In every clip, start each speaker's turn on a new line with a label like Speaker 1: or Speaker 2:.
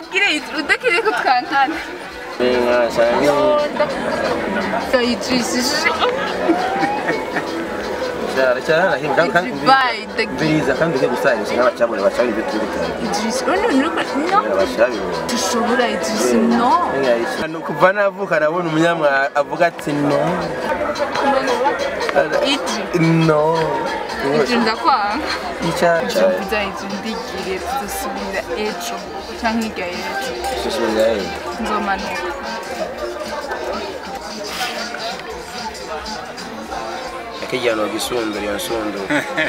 Speaker 1: ndabwire udakeneye ko twankana
Speaker 2: inka cyane
Speaker 1: ndayijishije
Speaker 2: cyane cyane hinga kandi
Speaker 1: Dubai, the-
Speaker 2: biriza kandi ugiye gusanisha n'abacabure bacaba ibyo turi gutanga
Speaker 1: idrisi urabona uri ko no
Speaker 2: abashabiro
Speaker 1: dushobora idrisi no
Speaker 2: Ni kuva navuka nabona umunyamwa avuga ati no
Speaker 1: idri
Speaker 2: no
Speaker 1: idri ndakwanga
Speaker 2: icyaha
Speaker 1: tuvuza idri ndigire tudasubira ejo cyangwa hirya y'ejo nzomanuka
Speaker 2: akijyana gisundura iyo nsundura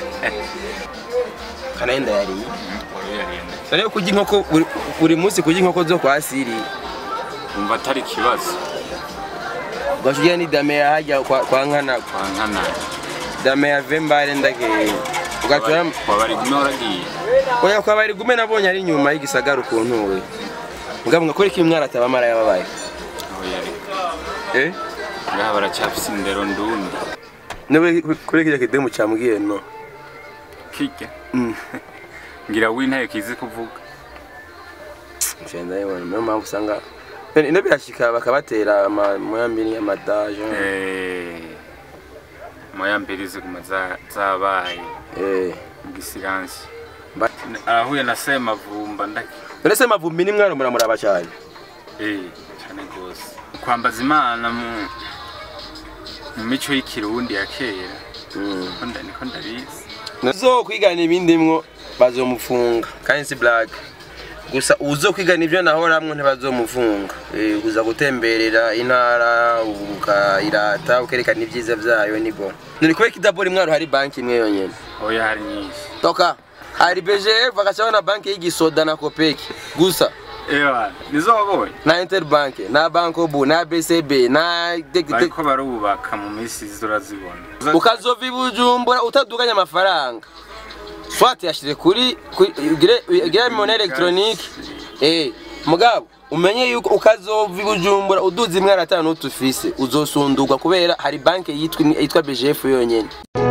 Speaker 2: kanayenda yariye rero kurya inkoko buri- buri munsi kurya inkoko zo kwa siri
Speaker 3: umva atari ikibazo
Speaker 2: ugashujya ni dame yahajya kwa kwa nkana
Speaker 3: kwa nkana
Speaker 2: dame ya vembare ndakeye ugatura
Speaker 3: kwa bari gume waragiye
Speaker 2: oya kwa bari gume nabonye ari inyuma y'igisagara ukuntu we mugabo ngakora iki umwana atabamara yababaye
Speaker 3: aho yari
Speaker 2: eh
Speaker 3: ngaha baracyafise indero ndundi
Speaker 2: nawe kuri kiriya kidemu cyambwiye no
Speaker 3: kirya
Speaker 2: Mm.
Speaker 3: ngira wintaye kizi kuvuga
Speaker 2: Nsenda yibona niyo mpamvu usanga ino birashika bakabatera amuyambiri amadaje
Speaker 3: Eh, moya mbiri ziguma za- zabaye
Speaker 2: eh
Speaker 3: mu gisiransi
Speaker 2: Ba-
Speaker 3: arahuye na semavumba ndaki
Speaker 2: none se mavumbi ni mwana muramuraba cyane
Speaker 3: Eh, cyane rwose kwambaza imana mu mu mico y'ikirundi ya kera
Speaker 2: Mm.
Speaker 3: niko nda- niko ndabizi
Speaker 2: uzo kwigana ibindi mwo bazomufunga kandi si black gusa uzo kwigana ibyo nahoramwo ntibazomufunga Eh, uza gutemberera intara ukayirata ukerekana ibyiza byayo nibo nuri kubera kidabora imwaro hari banki imwe yonyene
Speaker 3: oya hari nyinshi
Speaker 2: toka hari BGF bagacaho na banki y'igisoda na kopeki gusa
Speaker 3: ewa nizo wabonye
Speaker 2: na interbank na bankobu na bcb na
Speaker 3: bariko barubaka mu minsi izi urazibona
Speaker 2: ukazova i bujumbura utaduganya amafaranga swat yashyize kuri kuri- ugire- ugire mone elegitoronike eh mugabo umenye yuko ukazova i bujumbura uduza imwe atanu n'utufise uzosundurwa kubera hari banki yitwa yitwa bgf yonyene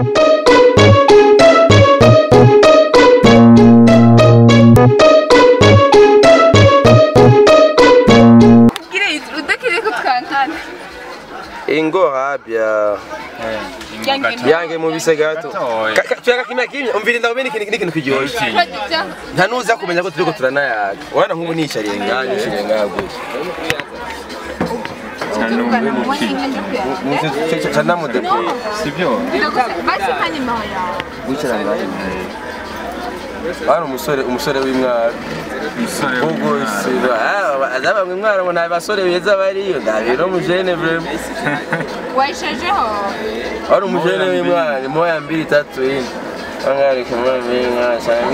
Speaker 1: ndabwire udakeneye ko twankana
Speaker 2: ingo habya yange mu bise gato Ka- ka- tuyaka kimya kimya umvira ndabona ikintu n'ikintu kiryoshye
Speaker 1: urajya
Speaker 2: nta nuza kumenya ko turiko turanayaga wana nk'ubu nicariye ngaha nicariye ngaha gutya
Speaker 1: tuvugana mu mwanya umwe ndi kuyaga
Speaker 2: canamudepo
Speaker 3: sibyo
Speaker 1: biragusa basi nka nimero yawe
Speaker 2: wicara ngaha hano umusore umusore w'imwaro
Speaker 3: umusore
Speaker 2: ubwo siba aza bamwe mwaro ngo nta basore beza bariyo ndabiro mujene vrema
Speaker 1: wayishajeho
Speaker 2: hano umujene w'imwaro moya mbili tatu ine angari kumwe mbinga cyane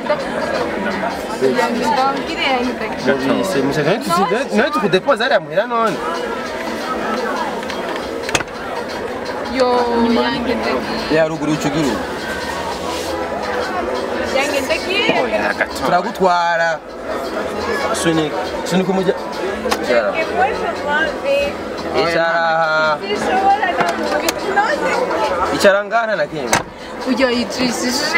Speaker 1: ndabwire yange ndakira
Speaker 2: mubise mushaka nawe tukudepoza hariya muhira none
Speaker 1: yo yange ndagiye
Speaker 2: ya ruguru ucugiru
Speaker 1: yange ndagiye
Speaker 3: oya gato
Speaker 2: turagutwara sunika sunika umujya icara icara aha icara ngana na kimwe
Speaker 1: ujya yijishije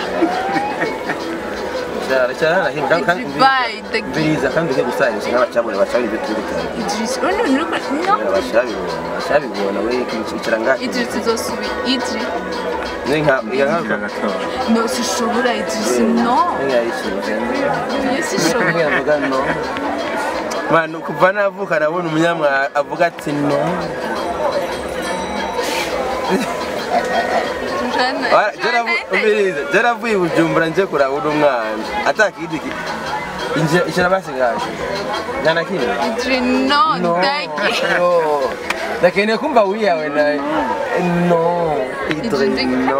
Speaker 2: icara icara na kimwe kandi
Speaker 1: Dubai, the-
Speaker 2: biriza kandi ugiye gusanisha n'abacabure bacaba ibyo turi gutanga
Speaker 1: idrisi urabona uri ko no
Speaker 2: abashabibona abashabibona we icara ngana
Speaker 1: idrisi izosubira idri
Speaker 2: ni nka iya nka
Speaker 3: gato
Speaker 1: no sishobora idrisi no
Speaker 2: nka yishyuye
Speaker 1: iyo sishobora
Speaker 2: avuga no manu kuva navuka nabona umunyamwa avuga ati no
Speaker 1: tujana
Speaker 2: jaravuye i bujumbura nje kuraba uno mwana atakindi icara basigaje nyana kimwe
Speaker 1: idri no ndagiye
Speaker 2: ndakeneye kumva wiyawe nawe no idri no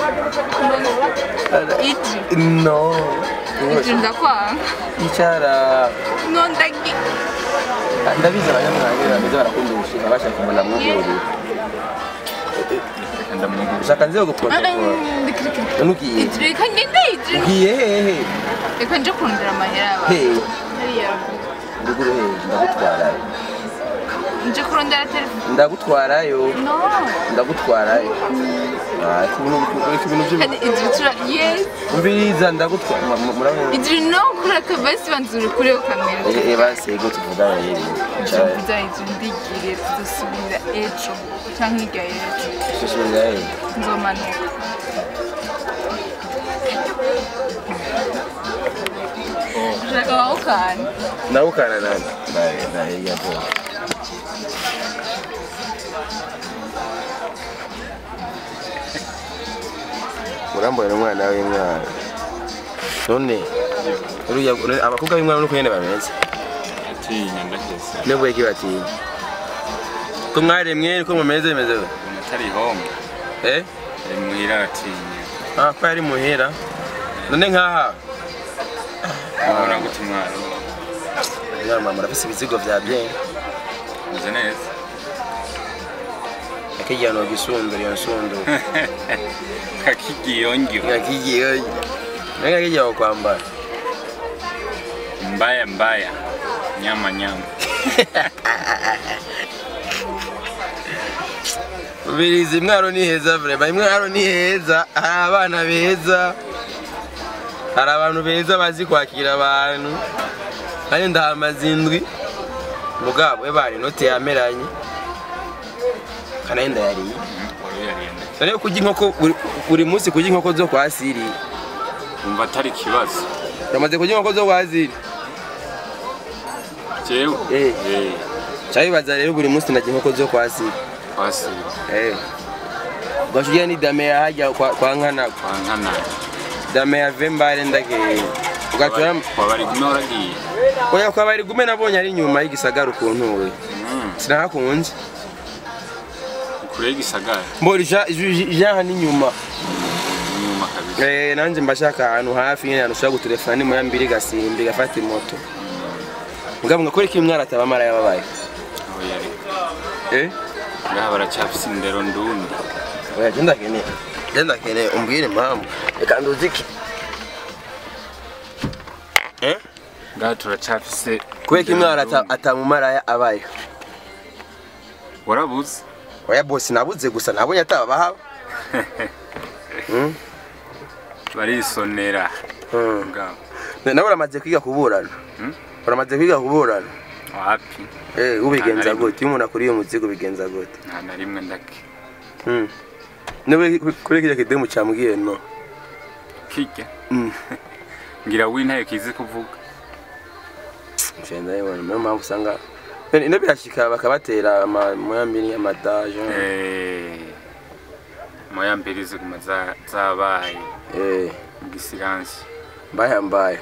Speaker 1: idri
Speaker 2: no
Speaker 1: idri ndakwanga
Speaker 2: icara
Speaker 1: no ndagiye
Speaker 2: ndabizi abanyamwanya bameze barakunda umushinga bashaka kumuna mwugururira
Speaker 3: ndamwugurura
Speaker 2: ushaka nze guprotokora nugiye
Speaker 1: idri reka ngende idri
Speaker 2: ugiye hehe
Speaker 1: reka nje kurondera amahera yawe
Speaker 2: Hey.
Speaker 1: hariya
Speaker 2: ruguru hehe ndagutwara
Speaker 1: nje kurondera telefone
Speaker 2: ndagutwarayo
Speaker 1: no
Speaker 2: ndagutwarayo Ah, ariko ibintu ariko ibintu by'ibintu
Speaker 1: kandi ibyo tura yes
Speaker 2: umviriza ndagutwara murabona
Speaker 1: ibyo no kureka basi banzura kuri iyo kamera
Speaker 2: Eh, eh, basi ego tuvugana rero
Speaker 1: ibyo mvuga ibyo ndigire tudasubira ejo cyangwa hirya y'ejo
Speaker 2: Tusubiza rero
Speaker 1: nzomanuka ushaka wawukana
Speaker 2: ndagukana nani ndaye ndaye yapo urambona umwana w'umwana none uriya abakobwa b'umwana nuko nyene bameze
Speaker 3: atinya ndageze
Speaker 2: nibwo iki batinya ko mwaremwe niko mumeze bimeze gute?
Speaker 3: umuntu atari homwe
Speaker 2: eh
Speaker 3: ari muhira aratinya
Speaker 2: ah ko yari muhira none nkaha
Speaker 3: ubona gute umwaro
Speaker 2: mwana mama urafise ibizigo vya bien
Speaker 3: umeze neza
Speaker 2: akijyana gisundura iyo nsundura
Speaker 3: kakigiyongyo
Speaker 2: ngakigiye nenga kijya kwambara
Speaker 3: mbaya mbaya nyama nyama
Speaker 2: Ubirizi mwaro ni heza vrema mwaro ni heza hari abana beza hari abantu beza bazi kwakira abantu kandi ndahamaze indwi mugabo we bari inoti yameranye kandi ndayariye
Speaker 3: wari uyarenda
Speaker 2: none kurya inkoko buri- buri munsi kurya inkoko zo kwa siri
Speaker 3: umva atari ikibazo
Speaker 2: uramaze kurya inkoko zo kwa siri
Speaker 3: jewe
Speaker 2: Eh.
Speaker 3: eh
Speaker 2: cyabibaza rero buri munsi najya inkoko zo kwa siri
Speaker 3: twasiba
Speaker 2: eh ugashujya ni dame ya hajya kwa, kwa nkana
Speaker 3: kwa nkana
Speaker 2: dame ya vembare ndakeye ugatura
Speaker 3: wabari gume waragiye
Speaker 2: oya kwa bari gume nabonye ari nyuma y'igisagara ukuntu we
Speaker 3: Mm,
Speaker 2: sinahakunze
Speaker 3: kure y'igisagara
Speaker 2: mbora ija ija ni nyuma
Speaker 3: inyuma kabisa
Speaker 2: eh nanje mbashaka ahantu hafi nyene anushaka gutelefona ni moya mbiri gasimbi gafata moto mugabo ngakora iki mwana atabamara yababaye
Speaker 3: aho yari
Speaker 2: eh
Speaker 3: ngaha baracyafise indero ndundi
Speaker 2: oya genda kene genda kene umbwire impamvu reka nduziki eh
Speaker 3: ngaha turacyafise
Speaker 2: kubera ko
Speaker 3: indero
Speaker 2: umwana
Speaker 3: ndundi.
Speaker 2: atamumara abaye
Speaker 3: warabuze
Speaker 2: oya bosi nabuze gusa nabonye atabahaba Mm.
Speaker 3: barisonera
Speaker 2: Mm.
Speaker 3: ngaho
Speaker 2: nawe uramaze kwiga kuburana
Speaker 3: Hmm?
Speaker 2: uramaze kwiga kuburana
Speaker 3: wapi
Speaker 2: eh ubigenza
Speaker 3: Nta na rimwe.
Speaker 2: gute iyo umuntu akuriye umuzigo ubigenza gute
Speaker 3: nta na rimwe ndake
Speaker 2: Mm. niwe kuri kirya kidemu cyambwiye no
Speaker 3: kirya
Speaker 2: Mm.
Speaker 3: ngira w'intare kizi kuvuga
Speaker 2: Nshenda yibona niyo mpamvu usanga Bene, ino birashika bakabatera amoyambiri amadaje
Speaker 3: Eh, moya mbere ziguma za- zabaye
Speaker 2: eh
Speaker 3: mu gisiransi
Speaker 2: mbaya mbaya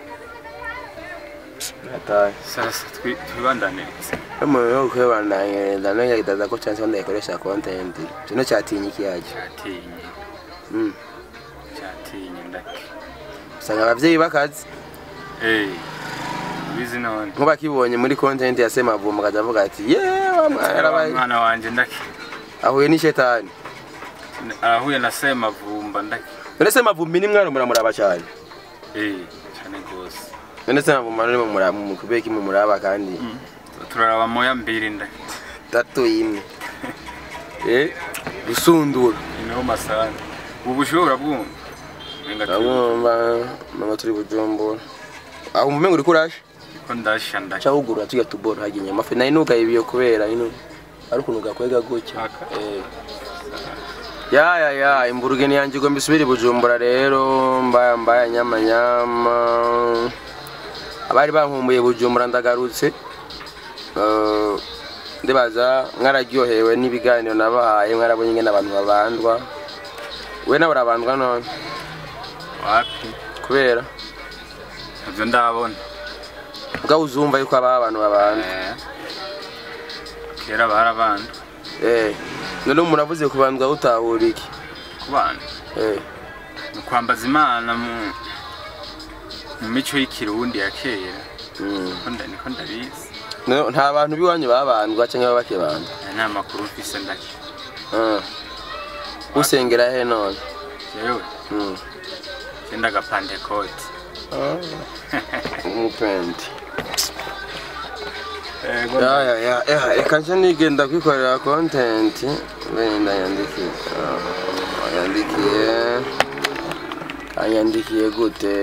Speaker 2: Nataye.
Speaker 3: sasa twi- twibandanirize
Speaker 2: Umuntu yo kwibandanya ndanonya kidaza ko chance ndayikoresha content. Kino cyatinyi kiyaje.
Speaker 3: cyatinye
Speaker 2: Mm.
Speaker 3: cyatinye ndake
Speaker 2: Usanga abavyeyi bakazi
Speaker 3: Eh, ubizi none
Speaker 2: nkuba kibonye muri content ya Semavumba akavuga ati yewe mwana
Speaker 3: Wa mwana wanje ndake
Speaker 2: ahuye ni shetani.
Speaker 3: arahuye na semavumba ndake
Speaker 2: None Semavumbi ni mwana muramuraba cyane.
Speaker 3: Eh, cyane rwose
Speaker 2: None Semavumba ni mumuraba mu kubeki mumuraba kandi
Speaker 3: turaraba moya mbiri ndake
Speaker 2: tatu imwe. Eh gusundura.
Speaker 3: niho masana ubu bushobora bwumva Nenga turi-
Speaker 2: Abumva mama turi bujumbura. Aho mumengo uri kurashe.
Speaker 3: ko ndasha ndake
Speaker 2: cyahugura tujya tubora hagiye amafi nari nugaye ibiyo kubera ino ari ukuntu gakwega gutya
Speaker 3: Aka.
Speaker 2: eh ya ya ya imburuge ni yanjye igomba isubire i bujumbura rero mbaya mbaya nyama nyama abari bankumbuye bujumbura ndagarutse Eh, ndibaza mwararyohewe n'ibiganiro nabahaye mwarabonye ingene abantu babandwa we nawe urabandwa none
Speaker 3: wapi
Speaker 2: kubera
Speaker 3: nabyo ndabona
Speaker 2: ubwo uzumva yuko habaho abantu babandwa
Speaker 3: Eh, kera barabanda
Speaker 2: eh none umuntu avuze kubandwa utahura iki
Speaker 3: ku bana
Speaker 2: eh
Speaker 3: ni kwambaza imana mu mu mico y'ikirundi ya kera
Speaker 2: mm.
Speaker 3: Niko nda- niko ndabizi
Speaker 2: No, nta bantu b'iwanyu babandwa cyangwa baba bakibandwa
Speaker 3: aya ni amakuru mfise ndake
Speaker 2: Ah. usengera he none
Speaker 3: jewe
Speaker 2: Mm.
Speaker 3: genda agapantekote
Speaker 2: umupendi
Speaker 3: Ego.
Speaker 2: Ya, ya, ya, ya, reka nje nigenda kwikorera content wenda yandikiye Ah, yandikiye anyandikiye gute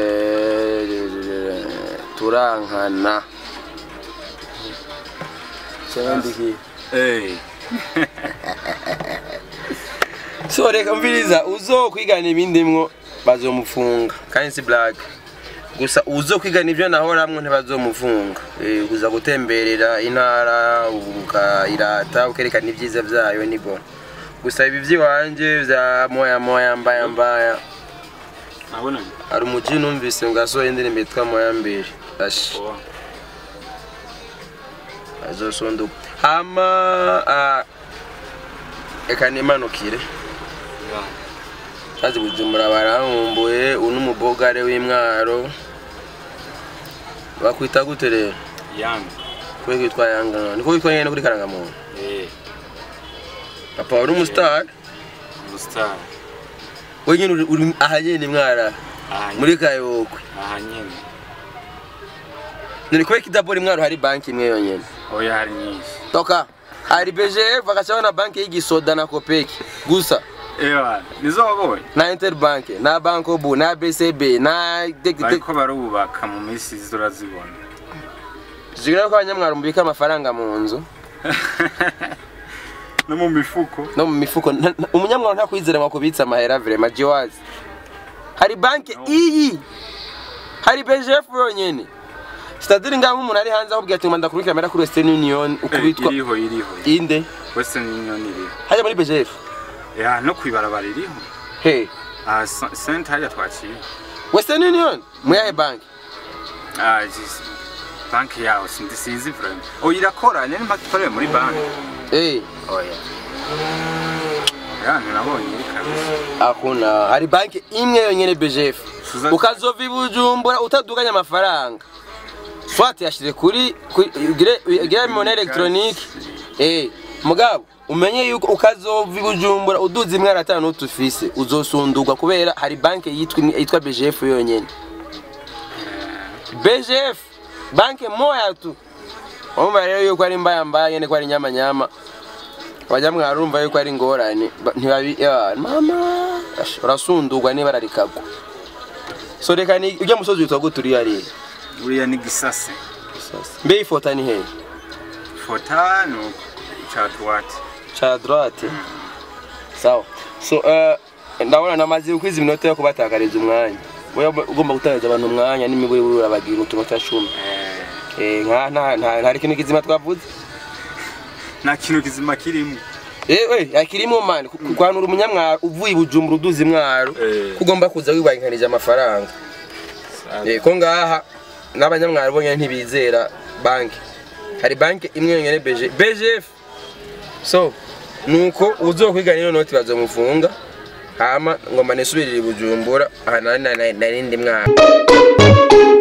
Speaker 2: turankana Se yandikiye
Speaker 3: Eh.
Speaker 2: so reka mviriza uzokwigana ibindimwo bazomufunga kandi si black gusa uzokwigana ibyo nahoramwo ntibazomufunga Eh, kuza gutemberera intara ukayirata ukerekana ibyiza byayo nibo gusa ibi by'iwanje bya moya moya mbaya mbaya
Speaker 3: Nabona.
Speaker 2: hari umuji numvise ngo asohoye indirimbo yitwa moya mbere ashi
Speaker 3: Oh.
Speaker 2: azosonduka hama ah, reka nimanukire
Speaker 3: Ya.
Speaker 2: Shazi Bujumbura barankumbuye uno umubogare w'imwaro bakwita gute rero
Speaker 3: Yang.
Speaker 2: kwe kwitwa yanga niko witwa nyene kuri karangamuntu
Speaker 3: Eh.
Speaker 2: papa uri umustar
Speaker 3: Mustar.
Speaker 2: we nyene uri- uri aha nyene mwara
Speaker 3: Aha
Speaker 2: muri kayokwe
Speaker 3: aha nyene.
Speaker 2: none kubera kidabora imwaro hari banki imwe yonyene
Speaker 3: Oya hari nyinshi.
Speaker 2: toka hari BGF bagacaho na banki y'igisoda na kopeki gusa
Speaker 3: Ewa, nizo wabonye?
Speaker 2: na interbank na bankobu na BCB na
Speaker 3: Bariko barubaka mu minsi turazibona.
Speaker 2: zigira ko abanyamwaro mubika amafaranga mu nzu
Speaker 3: No mu mifuko.
Speaker 2: no mu mifuko nta- nta- umunyamwaro nta kwizera ngo kubitsa amahera vrema jiwazi hari banki iyi hari BGF yonyene sitadiri ngaho umuntu ari hanze akubwira ati ngomba ndakurikira amahera kuri Western Union
Speaker 3: Eh,
Speaker 2: ukubitwa
Speaker 3: iriho iriho.
Speaker 2: inde
Speaker 3: Western Union iriho.
Speaker 2: hajya muri BGF
Speaker 3: Ya no kwibarabara iriho.
Speaker 2: he
Speaker 3: Ah, sent hajya twaciye.
Speaker 2: Western Union muyahe banki
Speaker 3: Ah, jisi. Banki yaho sindi sinzi vraiment. Oh irakora nyene mpaka ikorera muri banki.
Speaker 2: eh
Speaker 3: Oya. Ya nabonye iri kabisa.
Speaker 2: akuna hari banki imwe yonyene BGF
Speaker 3: Suza-
Speaker 2: ukazova i Bujumbura utaduganya amafaranga swat yashyize kuri kuri- gire gire monnaie electronique eh mugabo umenye yuko ukazova i Bujumbura uduza imwe atanu utufise uzosundurwa kubera hari banki yitwa yitwa BGF yonyene BGF banki moya tu Umva rero yuko ari mbaya mbaya nyene ko ari nyama nyama bajya mwarumva yuko ari ingorane ba- ntibabi ya, mama ash, urasundurwa niba ararikagwa so reka ni ujya musozi witwa gute uriya rero
Speaker 3: Uriya ni gisase.
Speaker 2: mbe ifota ni hehe
Speaker 3: Fota no chatwati.
Speaker 2: cha droite sawa so uh, ndabona namaze ukwiza iminota yo kubatakariza umwanya wewe ugomba gutakaza abantu umwanya n'imiburi urabagira utunota cumi
Speaker 3: Eh,
Speaker 2: eh nka nta nta hari ikintu kizima twavuze
Speaker 3: nta kintu kizima kirimo.
Speaker 2: ewe yakirimo mani kwanura umunyamwaro uvuye i bujumbura uduza imwaro
Speaker 3: Eh.
Speaker 2: kugomba kuza wibangikanije amafaranga Eh, ko ngaha n'abanyamwaro bonyine ntibizera banki hari banki imwe yonyine BG BGF so nuko uzokwigana ino noti bazomufunga hama ngomba nisubirire i bujumbura aha nari nari- nari ndi mwana